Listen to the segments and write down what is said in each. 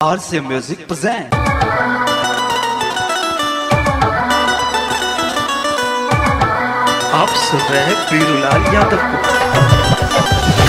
RC Music present. आप सुन रहे हैं पीरूलाल यादव को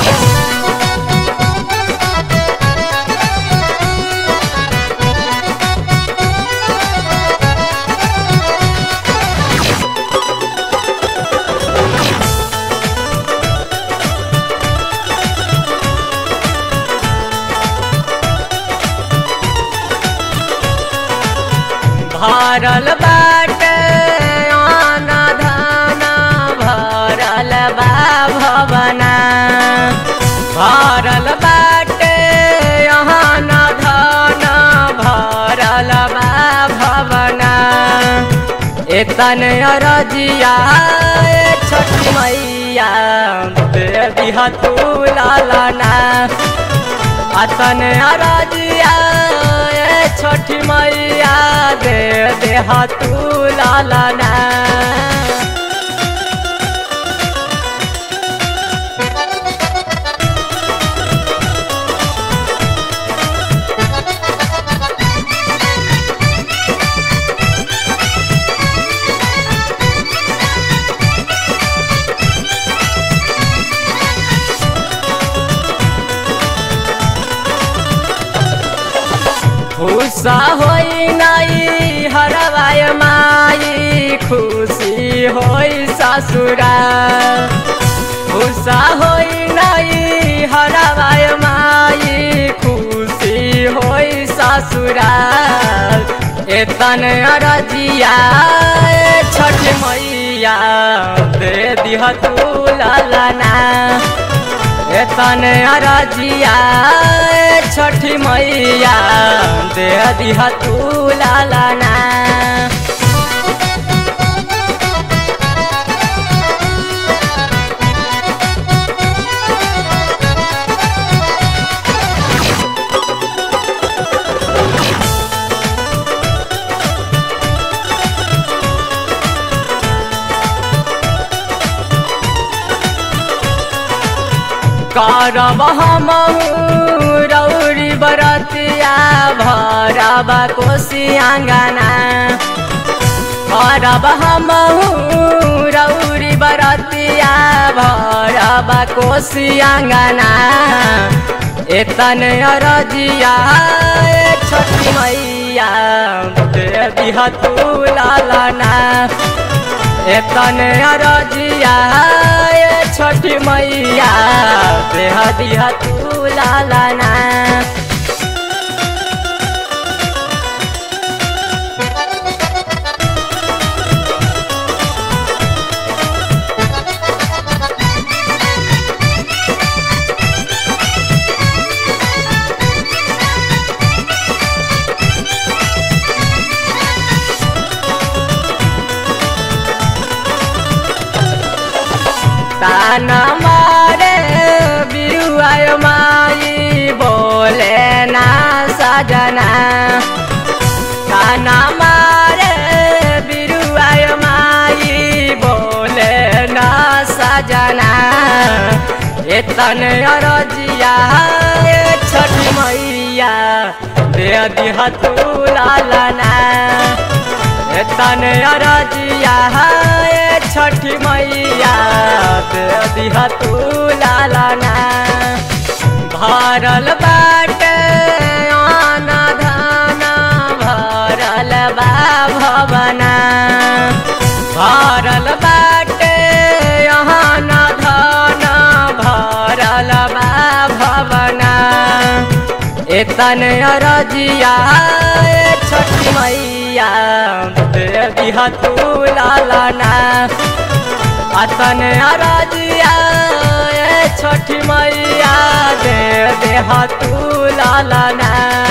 भरल बाटे आना धाना भरल बा भवना भरल बाटे आना धाना भरल बा भवना एतन अरजिया ए छठी मैया दे दिहा तू लालना अतन अरजिया ए छठी मैया दे देहा तू लालना खुशा होई नाई हरवाय माई खुशी होई ससुरा खुशा होई नाई हरवाय माई खुशी होई ससुरा एतन अरजिया ए छठ मैया दे दिह तू लालना एतन अरजिया ए छठी मैया दे दिहा तू लालना करब हम रौरी बरतिया भरब कोशी आँगना करब हम रौरी बरतिया भरब कोशी आँगना एतन अरजिया ए छठी मैया दे दिह तू लालना एतन अरजिया ए छठी मैया देह दिह तू लालना ताना मारे बिरुआय माई बोले ना सजना ताना मारे बिरुआय माई बोले ना सजना एतन अरजिया ए छठी मैया दे दिह तू लालना एतन अरजिया ए छठी मैया दे दिह तू लालना भरल बाटे आना धाना भरल बा भवना भरल बाटे आना धाना भरल बा भवना एतन अरजिया ए छठी मैया दे दिह तू लालना अतन अरजिया ए छठी मैया दे देह तू लालना